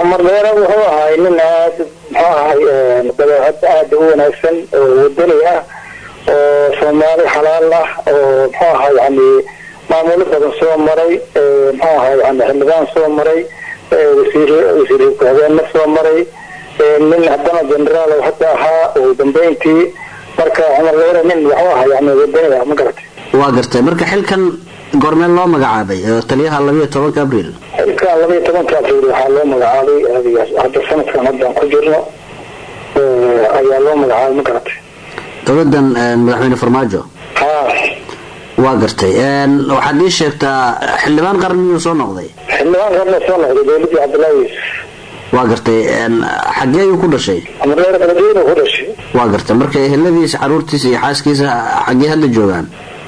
cumar dheere wuxuu ahay nin aad muxuu ahay dabeecad aada u wanaagsan oo wadani ah oo soomaali xalaal ah oo muxuu ahay yani maamulo badan soo maray muxuu ahay yani xildhibaan soo maray wasiir wasiir ku-xigeenna soo maray nin haddana generaal hadda ahaa ugu dambeyntii marka cumar dheere nin wuxuu ahay yani wadani ah ma garatay waa gartay marka xilkan goormeen loo magacaabay taliyaha labayo tobanka abriil xilkan labaiyo tobanka abriil waxaa loo magacaabay hadda sanadkan haddaan ku jirno ayaa loo magacaabay ma garatay dowladan madaxweyne farmaajo ha waa gartay waxaad ii sheegtaa xildhibaan qaran miyuu soo noqday xildhibaan qarna soo noqday dowladii cabdullaahi yuusuf waa gartay xaggee ayuu ku dhashay cumar dheere beledweyne ku dhashay waa gartay marka eheladiisa caruurtiisa iyo xaaskiisa xaggee hadda joogaan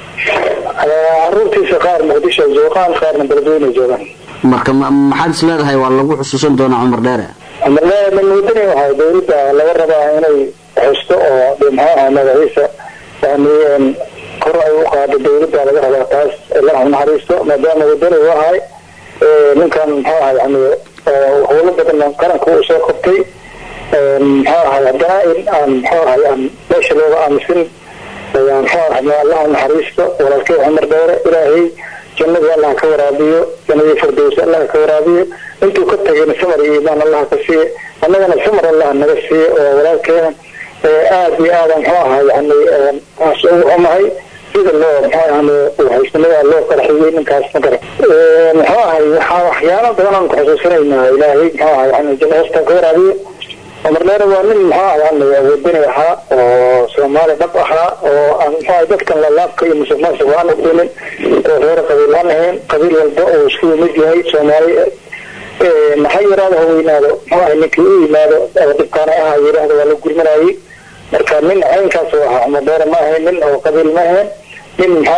caruurtiisa qaar muqdisho joogaan qaarna beledweyne joogaan marka maxaad is leedahay waa lagu xusuusan doonaa cumar dheere cumar dheere nin wadani ahay dowladda laga rabaa inay xusto oo maxaa magaciisa yani kor ay u qaado dowladda laga rabaa taas ilaah naxariisto maadaama wadani u ahay ninkan muxuu ahay yani howlo badan qaranka uu soo qabtay muxuu ahay haddana in aan muxuu ahay aan meesha looga aamusin muxuu ahay allah naxariisto walaalkay cumar dheere ilaahay jannadii allah ka waraabiyo jannadii firdows allah ka waraabiyo intuu ka tagayna samar iyo iimaan allah ka siiye annagana samar allah naga siiye oo walaalkeena aada iyo aada muxuu ahay yani aas ugu xumahay sida loo muxuu yani haysanada loo qarxiyey ninkaas ma garan muxuu ahay waxaa waxyaalo badan aan ku xusuusinaynaa ilaahay muxuu ahay yani janna hoosta ka waraabiyo cumar dheere waa nin muxuu ahay yani wadani ahaa oo soomaali dhab ahaa oo aan muxuu ahay dadkan lalaabka iyo musuq maasuq aan uqinin oo reer qabiil aan ahayn qabiil walba oo isku yimid yahay soomaali maxay yaraado ha weynaado muxuu ahay ninkii u yimaado dhibkaana aha yiraahdo waa la gurmanayay marka nin caynkaas u ahaa cumar dheere ma ahayn nin oo qabiil ma ahayn nin muxuu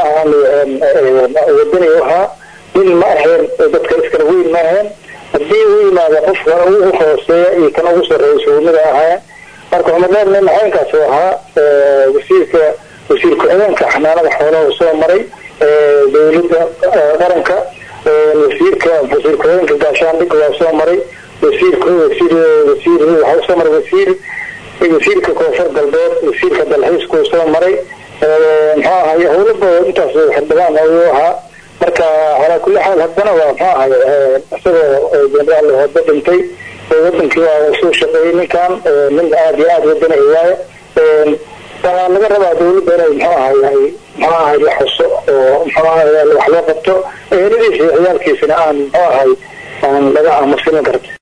ahaa wadani u ahaa nin ma ahayn dadka iskala weyn ma ahayn hadii u yimaado qofka ugu hooseeya iyo kan ugu sarreeya suumida ahaayeen marka cumar dheer nin caynkaas u ahaa wasiirka wasiir ku-xigeenka xanaanada xoolaha soo maray dowladda qaranka wasiirka wasiir ku-xigeenka gaashaandhigga waa soo maray wasiirka wasiir wasiir waxaa soo maray wasiir wasiirka koonfur galbeed wasiirka dalxiiska uu soo maray muxuu ahay howlaba intaas xildhibaan ayuu ahaa marka calaa kulli xaal haddana waa muxuu ahay isagoo generaal hooda dhintay wadankii waa soo shaqeeyey ninkan nin aada iyo aada wadana waaye waxaa laga rabaa dowladda inay muxuu ahay muxuu ahay la xuso oo muxuu ahay wax loo qabto eheladiisa iyo ciyaalkiisana aan muxuu ahay aan laga aamusin karta